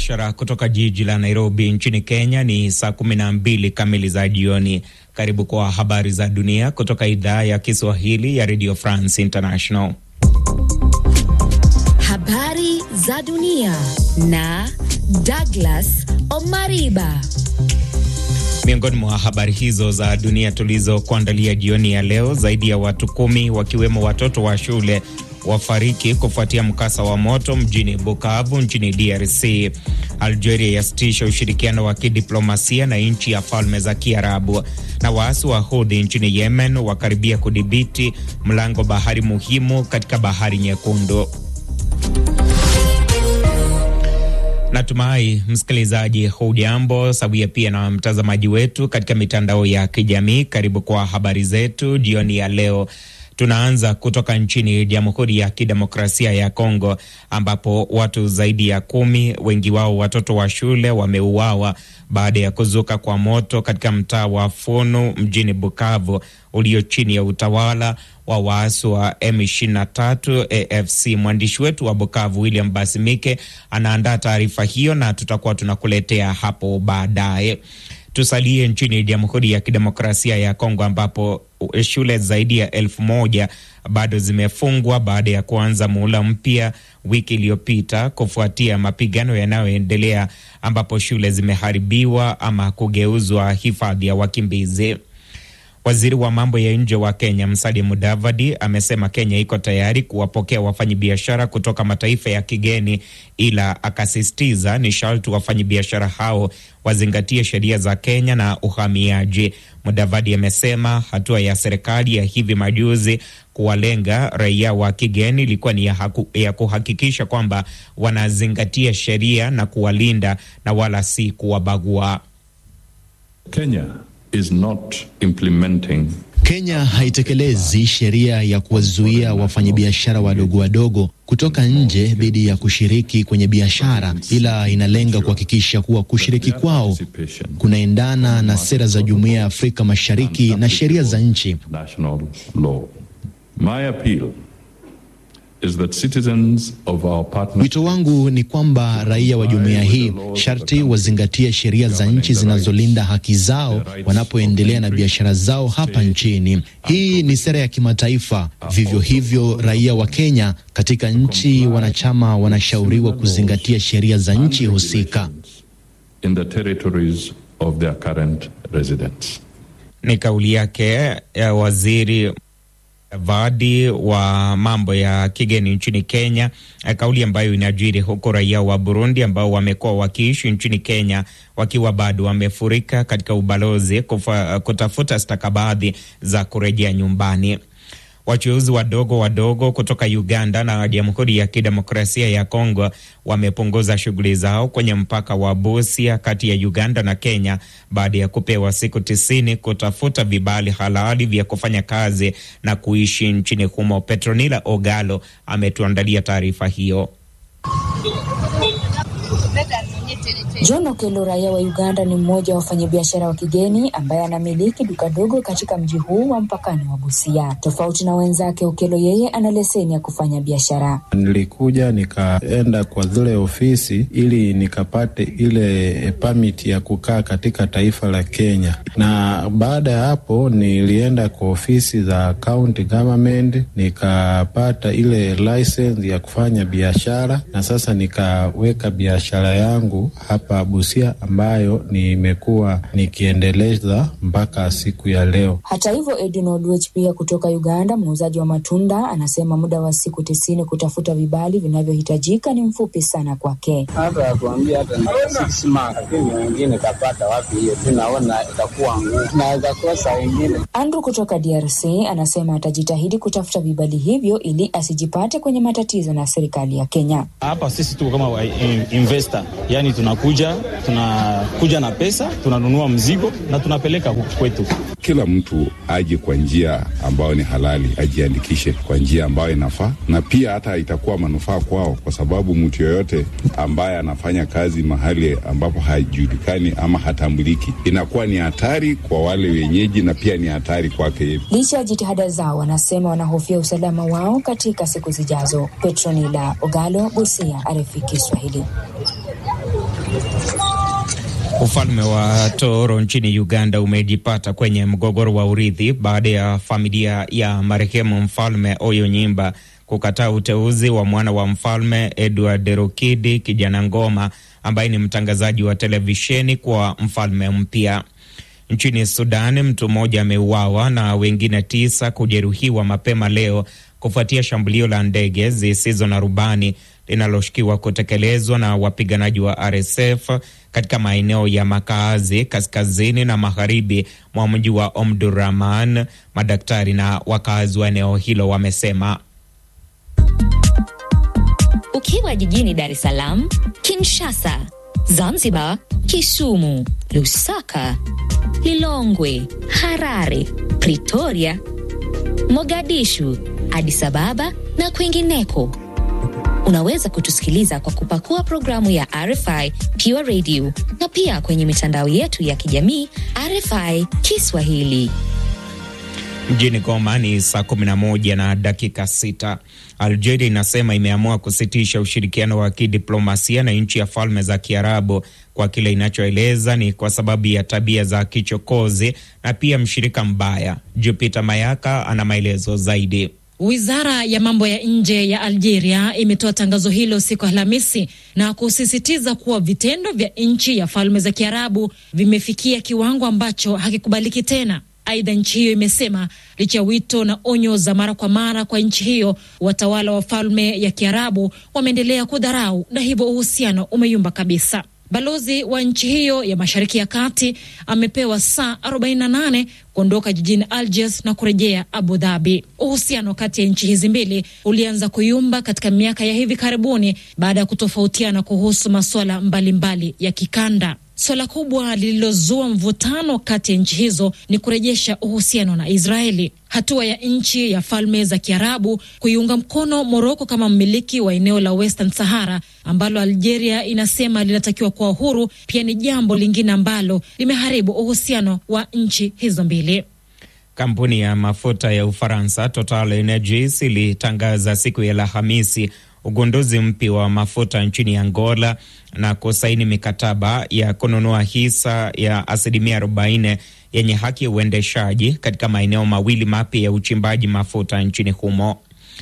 Mubashara kutoka jiji la Nairobi nchini Kenya. Ni saa kumi na mbili kamili za jioni. Karibu kwa habari za dunia kutoka idhaa ya Kiswahili ya Radio France International. Habari za dunia na Douglas Omariba. Miongoni mwa habari hizo za dunia tulizokuandalia jioni ya leo, zaidi ya watu kumi wakiwemo watoto wa shule wafariki kufuatia mkasa wa moto mjini Bukavu nchini DRC. Algeria yasitisha ushirikiano wa kidiplomasia na nchi ya Falme za Kiarabu, na waasi wa Houthi nchini Yemen wakaribia kudhibiti mlango bahari muhimu katika Bahari Nyekundu. Natumai msikilizaji, hujambo sawia pia na mtazamaji wetu katika mitandao ya kijamii. Karibu kwa habari zetu jioni ya leo. Tunaanza kutoka nchini Jamhuri ya Kidemokrasia ya Kongo ambapo watu zaidi ya kumi, wengi wao watoto wa shule, wameuawa baada ya kuzuka kwa moto katika mtaa wa Funu mjini Bukavu ulio chini ya utawala wa waasi wa M23 AFC. Mwandishi wetu wa Bukavu William Basimike anaandaa taarifa hiyo na tutakuwa tunakuletea hapo baadaye. Tusalie nchini Jamhuri ya Kidemokrasia ya Kongo ambapo shule zaidi ya elfu moja bado zimefungwa baada ya kuanza muhula mpya wiki iliyopita kufuatia mapigano yanayoendelea ambapo shule zimeharibiwa ama kugeuzwa hifadhi ya wakimbizi. Waziri wa mambo ya nje wa Kenya Musalia Mudavadi amesema Kenya iko tayari kuwapokea wafanyabiashara kutoka mataifa ya kigeni, ila akasisitiza ni sharti wafanyabiashara hao wazingatie sheria za Kenya na uhamiaji. Mudavadi amesema hatua ya serikali ya hivi majuzi kuwalenga raia wa kigeni ilikuwa ni ya, haku, ya kuhakikisha kwamba wanazingatia sheria na kuwalinda na wala si kuwabagua. Kenya is not implementing Kenya haitekelezi sheria ya kuwazuia wafanyabiashara wadogo wadogo kutoka nje dhidi ya kushiriki kwenye biashara, ila inalenga kuhakikisha kuwa kushiriki kwao kunaendana na sera za Jumuiya ya Afrika Mashariki na sheria za nchi. Wito wangu ni kwamba raia wa jumuiya hii sharti wazingatie sheria za nchi zinazolinda haki zao wanapoendelea na biashara zao hapa nchini. Hii ni sera ya kimataifa. Vivyo hivyo, raia wa Kenya katika nchi wanachama wanashauriwa kuzingatia sheria za nchi husika. Ni kauli yake ya waziri Vadi wa mambo ya kigeni nchini Kenya, kauli ambayo inajiri huku raia wa Burundi ambao wamekuwa wakiishi nchini Kenya wakiwa bado wamefurika katika ubalozi kufa, kutafuta stakabadhi za kurejea nyumbani. Wachuuzi wadogo wadogo kutoka Uganda na Jamhuri ya Kidemokrasia ya Kongo wamepunguza shughuli zao kwenye mpaka wa Busia kati ya Uganda na Kenya baada ya kupewa siku tisini kutafuta vibali halali vya kufanya kazi na kuishi nchini humo. Petronila Ogalo ametuandalia taarifa hiyo. John Okelo, raia wa Uganda, ni mmoja wa wafanyabiashara wa kigeni ambaye anamiliki duka dogo katika mji huu wa mpakani wa Busia. Tofauti na wenzake, Okelo yeye ana leseni ya kufanya biashara. Nilikuja nikaenda kwa zile ofisi ili nikapate ile permit ya kukaa katika taifa la Kenya, na baada ya hapo nilienda kwa ofisi za county government nikapata ile license ya kufanya biashara, na sasa nikaweka biashara yangu hapa Busia ambayo nimekuwa nikiendeleza mpaka siku ya leo. Hata hivyo, Edwin Odwech pia kutoka Uganda, muuzaji wa matunda, anasema muda wa siku tisini kutafuta vibali vinavyohitajika ni mfupi sana kwake. Hata atuambia hata sisima, lakini wengine kapata wapi hiyo, tunaona itakuwa ngumu, naweza kosa wengine. Andrew kutoka DRC anasema atajitahidi kutafuta vibali hivyo ili asijipate kwenye matatizo na serikali ya Kenya. Hapa sisi tuko kama investor, yani tunakuja tunakuja na pesa tunanunua mzigo na tunapeleka huku kwetu. Kila mtu aje kwa njia ambayo ni halali, ajiandikishe kwa njia ambayo inafaa, na pia hata itakuwa manufaa kwao, kwa sababu mtu yoyote ambaye anafanya kazi mahali ambapo hajulikani ama hatambuliki, inakuwa ni hatari kwa wale wenyeji na pia ni hatari kwake. Licha ya jitihada zao, wanasema wanahofia usalama wao katika siku zijazo. Petronila Ogalo, Busia, RFI Kiswahili. Ufalme wa Toro nchini Uganda umejipata kwenye mgogoro wa urithi baada ya familia ya marehemu mfalme Oyo Nyimba kukataa uteuzi wa mwana wa mfalme Edward Rokidi kijana Ngoma ambaye ni mtangazaji wa televisheni kwa mfalme mpya. Nchini Sudan, mtu mmoja ameuawa na wengine tisa kujeruhiwa mapema leo kufuatia shambulio la ndege zisizo na rubani linaloshukiwa kutekelezwa na wapiganaji wa RSF katika maeneo ya makaazi kaskazini na magharibi mwa mji wa Omdurman. Madaktari na wakazi wa eneo hilo wamesema. Ukiwa jijini Dar es Salaam, Kinshasa, Zanzibar, Kisumu, Lusaka, Lilongwe, Harare, Pretoria, Mogadishu, Addis Ababa na kwingineko. Unaweza kutusikiliza kwa kupakua programu ya RFI Pure Radio na pia kwenye mitandao yetu ya kijamii RFI Kiswahili. Mjini Goma ni saa 11 na dakika sita. Algeria inasema imeamua kusitisha ushirikiano wa kidiplomasia na nchi ya Falme za Kiarabu kwa kile inachoeleza ni kwa sababu ya tabia za kichokozi na pia mshirika mbaya. Jupiter Mayaka ana maelezo zaidi. Wizara ya mambo ya nje ya Algeria imetoa tangazo hilo siku Alhamisi na kusisitiza kuwa vitendo vya nchi ya Falme za Kiarabu vimefikia kiwango ambacho hakikubaliki tena. Aidha, nchi hiyo imesema licha ya wito na onyo za mara kwa mara kwa nchi hiyo, watawala wa Falme ya Kiarabu wameendelea kudharau na hivyo uhusiano umeyumba kabisa. Balozi wa nchi hiyo ya Mashariki ya Kati amepewa saa 48 kuondoka jijini Algiers na kurejea Abu Dhabi. Uhusiano kati ya nchi hizi mbili ulianza kuyumba katika miaka ya hivi karibuni baada ya kutofautiana kuhusu masuala mbalimbali ya kikanda. Suala kubwa lililozua mvutano kati ya nchi hizo ni kurejesha uhusiano na Israeli. Hatua ya nchi ya Falme za Kiarabu kuiunga mkono Moroko kama mmiliki wa eneo la Western Sahara ambalo Algeria inasema linatakiwa kuwa huru, pia ni jambo lingine ambalo limeharibu uhusiano wa nchi hizo mbili. Kampuni ya mafuta ya Ufaransa Total Energies ilitangaza siku ya Alhamisi ugunduzi mpya wa mafuta nchini Angola na kusaini mikataba ya kununua hisa ya asilimia 40 yenye haki ya uendeshaji katika maeneo mawili mapya ya uchimbaji mafuta nchini humo.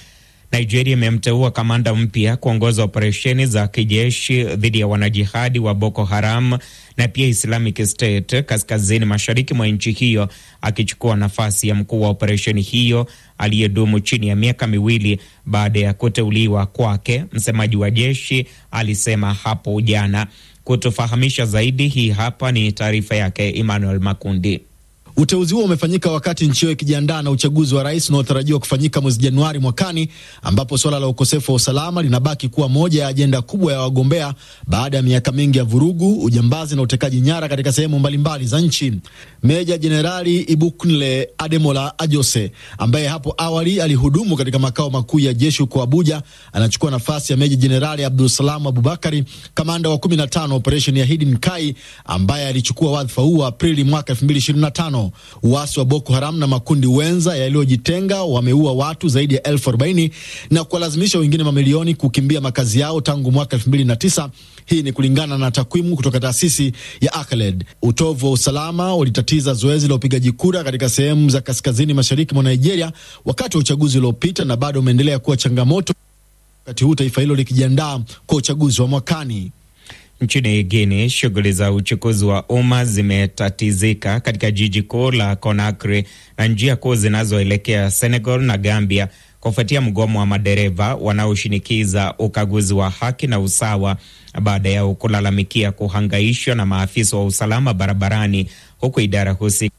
Nigeria imemteua kamanda mpya kuongoza operesheni za kijeshi dhidi ya wanajihadi wa Boko Haram na pia Islamic State kaskazini mashariki mwa nchi hiyo, akichukua nafasi ya mkuu wa operesheni hiyo aliyedumu chini ya miaka miwili baada ya kuteuliwa kwake. Msemaji wa jeshi alisema hapo jana. Kutufahamisha zaidi, hii hapa ni taarifa yake Emmanuel Makundi. Uteuzi huo umefanyika wakati nchi hiyo ikijiandaa na uchaguzi wa rais unaotarajiwa kufanyika mwezi Januari mwakani, ambapo suala la ukosefu wa usalama linabaki kuwa moja ya ajenda kubwa ya wagombea baada ya miaka mingi ya vurugu, ujambazi na utekaji nyara katika sehemu mbalimbali za nchi. Meja Jenerali Ibukunle Ademola Ajose, ambaye hapo awali alihudumu katika makao makuu ya jeshi huko Abuja, anachukua nafasi ya Meja Jenerali Abdulsalam Abubakari, kamanda wa 15 operesheni ya Hidden Kai, ambaye alichukua wadhifa huu Aprili mwaka 2025. Uasi wa Boko Haram na makundi wenza yaliyojitenga wameua watu zaidi ya elfu arobaini na kuwalazimisha wengine mamilioni kukimbia makazi yao tangu mwaka elfu mbili na tisa. Hii ni kulingana na takwimu kutoka taasisi ya Acled. Utovu wa usalama ulitatiza zoezi la upigaji kura katika sehemu za kaskazini mashariki mwa Nigeria wakati wa uchaguzi uliopita na bado umeendelea kuwa changamoto wakati huu taifa hilo likijiandaa kwa uchaguzi wa mwakani. Nchini Guinea, shughuli za uchukuzi wa umma zimetatizika katika jiji kuu la Conakry na njia kuu zinazoelekea Senegal na Gambia kufuatia mgomo wa madereva wanaoshinikiza ukaguzi wa haki na usawa baada ya kulalamikia kuhangaishwa na maafisa wa usalama barabarani, huku idara husika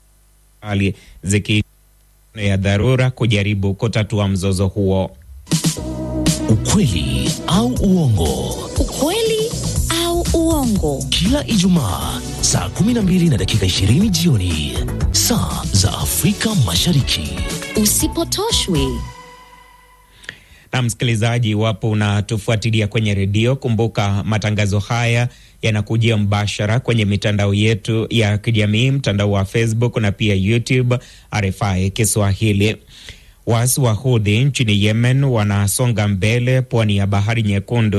ziki ya dharura kujaribu kutatua mzozo huo. Ukweli au uongo? Ukweli au uongo? Kila Ijumaa saa 12 na dakika 20 jioni saa za Afrika Mashariki. Usipotoshwe. Na msikilizaji, iwapo unatufuatilia kwenye redio, kumbuka matangazo haya yanakujia mbashara kwenye mitandao yetu ya kijamii, mtandao wa Facebook na pia YouTube RFI Kiswahili. Waasi wa Houthi nchini Yemen wanasonga mbele pwani ya Bahari Nyekundu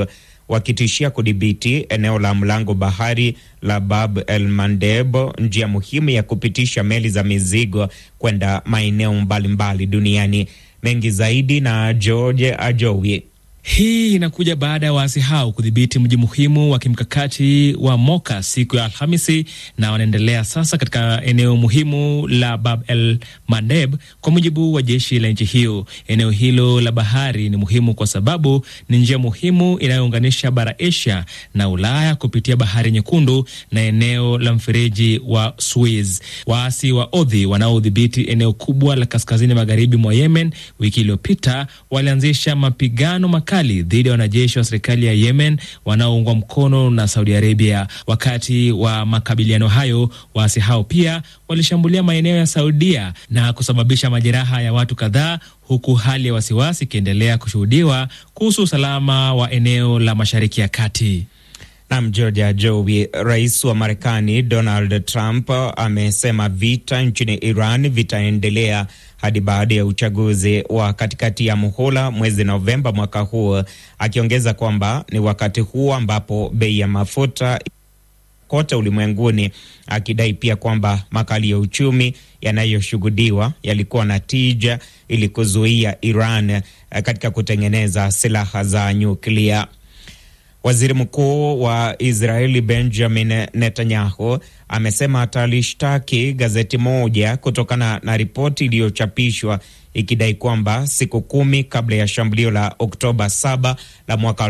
wakitishia kudhibiti eneo la mlango bahari la Bab el Mandeb, njia muhimu ya kupitisha meli za mizigo kwenda maeneo mbalimbali duniani. Mengi zaidi na George Ajowi. Hii inakuja baada ya waasi hao kudhibiti mji muhimu wa kimkakati wa Moka siku ya Alhamisi, na wanaendelea sasa katika eneo muhimu la Bab el Mandeb, kwa mujibu wa jeshi la nchi hiyo. Eneo hilo la bahari ni muhimu kwa sababu ni njia muhimu inayounganisha bara Asia na Ulaya kupitia bahari Nyekundu na eneo la mfereji wa Suez. Waasi wa Odhi wanaodhibiti eneo kubwa la kaskazini magharibi mwa Yemen, wiki iliyopita walianzisha mapigano makali dhidi ya wanajeshi wa serikali ya Yemen wanaoungwa mkono na Saudi Arabia. Wakati wa makabiliano hayo, waasi hao pia walishambulia maeneo ya Saudia na kusababisha majeraha ya watu kadhaa, huku hali ya wasiwasi ikiendelea kushuhudiwa kuhusu usalama wa eneo la Mashariki ya Kati. Nam Georgia Jowi. Rais wa Marekani Donald Trump amesema vita nchini Iran vitaendelea hadi baada ya uchaguzi wa katikati ya muhula mwezi Novemba mwaka huu, akiongeza kwamba ni wakati huu ambapo bei ya mafuta kote ulimwenguni, akidai pia kwamba makali ya uchumi yanayoshuhudiwa yalikuwa na tija ili kuzuia Iran katika kutengeneza silaha za nyuklia. Waziri Mkuu wa Israeli Benjamin Netanyahu amesema atalishtaki gazeti moja kutokana na ripoti iliyochapishwa ikidai kwamba siku kumi kabla ya shambulio la Oktoba 7 la mwaka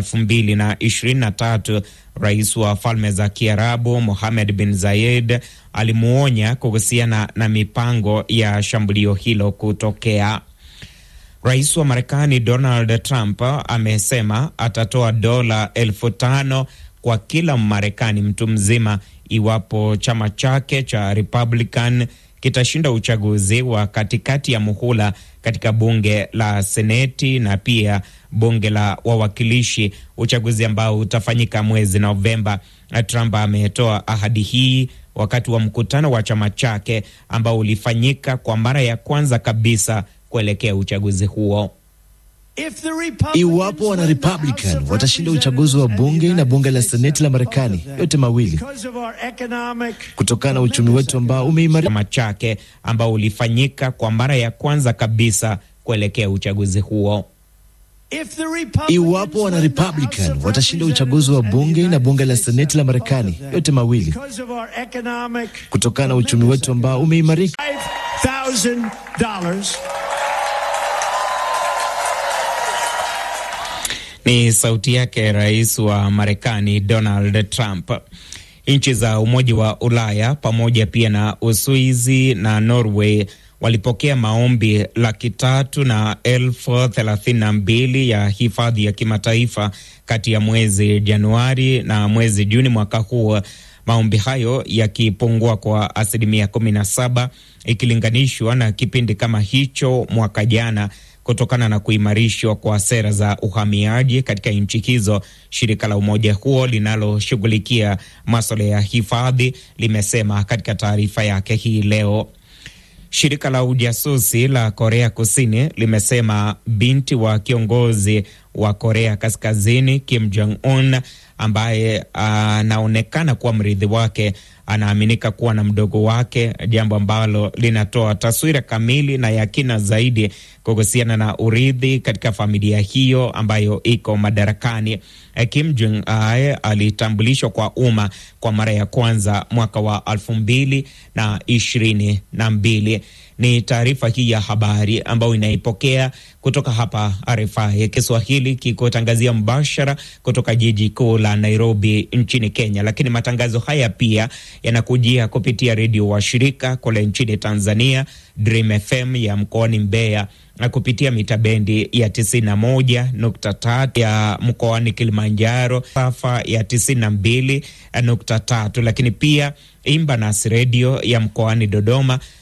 2023 rais wa Falme za Kiarabu Mohammed bin Zayed alimuonya kuhusiana na mipango ya shambulio hilo kutokea. Rais wa Marekani Donald Trump amesema atatoa dola elfu tano kwa kila Mmarekani mtu mzima iwapo chama chake cha Republican kitashinda uchaguzi wa katikati ya muhula katika bunge la Seneti na pia bunge la wawakilishi, uchaguzi ambao utafanyika mwezi Novemba. Trump ametoa ahadi hii wakati wa mkutano wa chama chake ambao ulifanyika kwa mara ya kwanza kabisa kuelekea uchaguzi huo. Iwapo wana Republican watashinda uchaguzi wa bunge na bunge la seneti la Marekani, yote mawili, kutokana na uchumi wetu ambao umeimarika, chama chake ambao ulifanyika kwa mara ya kwanza kabisa kuelekea uchaguzi huo. Iwapo wana Republican watashinda uchaguzi wa bunge na bunge la seneti la Marekani, yote mawili, kutokana na uchumi wetu ambao umeimarika Ni sauti yake rais wa Marekani Donald Trump. Nchi za Umoja wa Ulaya pamoja pia na Uswizi na Norway walipokea maombi laki tatu na elfu thelathini na mbili ya hifadhi ya kimataifa kati ya mwezi Januari na mwezi Juni mwaka huu, maombi hayo yakipungua kwa asilimia kumi na saba ikilinganishwa na kipindi kama hicho mwaka jana kutokana na kuimarishwa kwa sera za uhamiaji katika nchi hizo. Shirika la umoja huo linaloshughulikia maswala ya hifadhi limesema katika taarifa yake hii leo. Shirika la ujasusi la Korea Kusini limesema binti wa kiongozi wa Korea Kaskazini Kim Jong Un ambaye anaonekana kuwa mrithi wake anaaminika kuwa na mdogo wake, jambo ambalo linatoa taswira kamili na ya kina zaidi kuhusiana na urithi katika familia hiyo ambayo iko madarakani. Kim Jong Un alitambulishwa kwa umma kwa mara ya kwanza mwaka wa elfu mbili na ishirini na mbili. Ni taarifa hii ya habari ambayo inaipokea kutoka hapa RFI Kiswahili, kikotangazia mbashara kutoka jiji kuu la Nairobi nchini Kenya. Lakini matangazo haya pia yanakujia kupitia redio wa shirika kule nchini Tanzania, Dream FM ya mkoani Mbeya na kupitia mita bendi ya 91.3 ya mkoani Kilimanjaro, safa ya 92.3, lakini pia Imbanas redio ya mkoani Dodoma